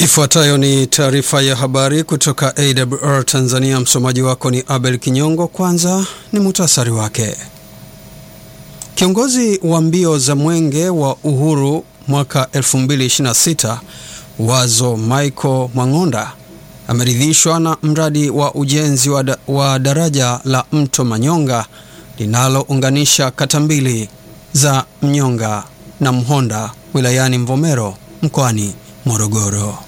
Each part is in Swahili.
Ifuatayo ni taarifa ya habari kutoka AWR Tanzania. Msomaji wako ni Abel Kinyongo. Kwanza ni muhtasari wake. Kiongozi wa mbio za mwenge wa uhuru mwaka 2026 Wazo Michael Mwang'onda ameridhishwa na mradi wa ujenzi wa, da, wa daraja la mto Manyonga linalounganisha kata mbili za Mnyonga na Mhonda wilayani Mvomero mkoani Morogoro.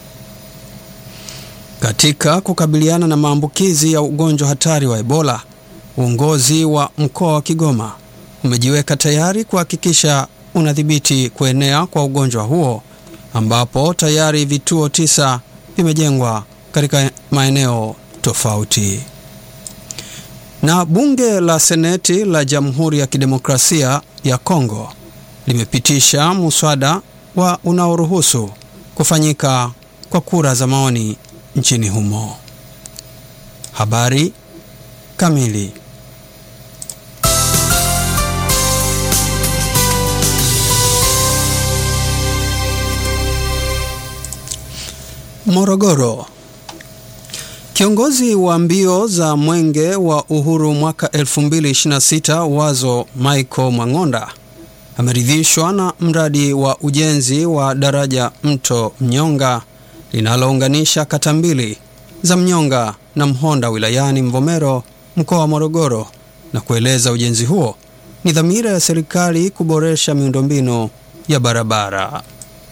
Katika kukabiliana na maambukizi ya ugonjwa hatari wa Ebola, uongozi wa mkoa wa Kigoma umejiweka tayari kuhakikisha unadhibiti kuenea kwa ugonjwa huo ambapo tayari vituo tisa vimejengwa katika maeneo tofauti. Na bunge la Seneti la Jamhuri ya Kidemokrasia ya Kongo limepitisha muswada wa unaoruhusu kufanyika kwa kura za maoni nchini humo. Habari kamili. Morogoro. Kiongozi wa mbio za mwenge wa uhuru mwaka 2026 Wazo Michael Mwang'onda ameridhishwa na mradi wa ujenzi wa daraja mto Mnyonga linalounganisha kata mbili za Mnyonga na Mhonda wilayani Mvomero mkoa wa Morogoro na kueleza ujenzi huo ni dhamira ya serikali kuboresha miundombinu ya barabara.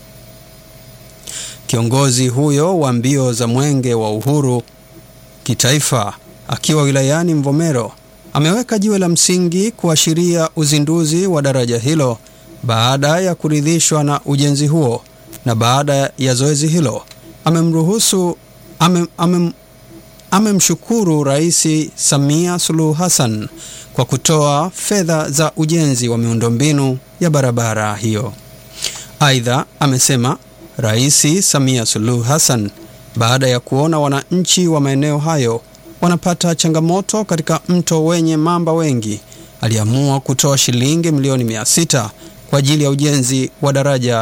Kiongozi huyo wa mbio za mwenge wa uhuru kitaifa akiwa wilayani Mvomero ameweka jiwe la msingi kuashiria uzinduzi wa daraja hilo baada ya kuridhishwa na ujenzi huo, na baada ya zoezi hilo amemruhusu amem, amem, amemshukuru Rais Samia Suluhu Hassan kwa kutoa fedha za ujenzi wa miundombinu ya barabara hiyo. Aidha, amesema Rais Samia Suluhu Hassan baada ya kuona wananchi wa maeneo hayo wanapata changamoto katika mto wenye mamba wengi, aliamua kutoa shilingi milioni mia sita kwa ajili ya ujenzi wa daraja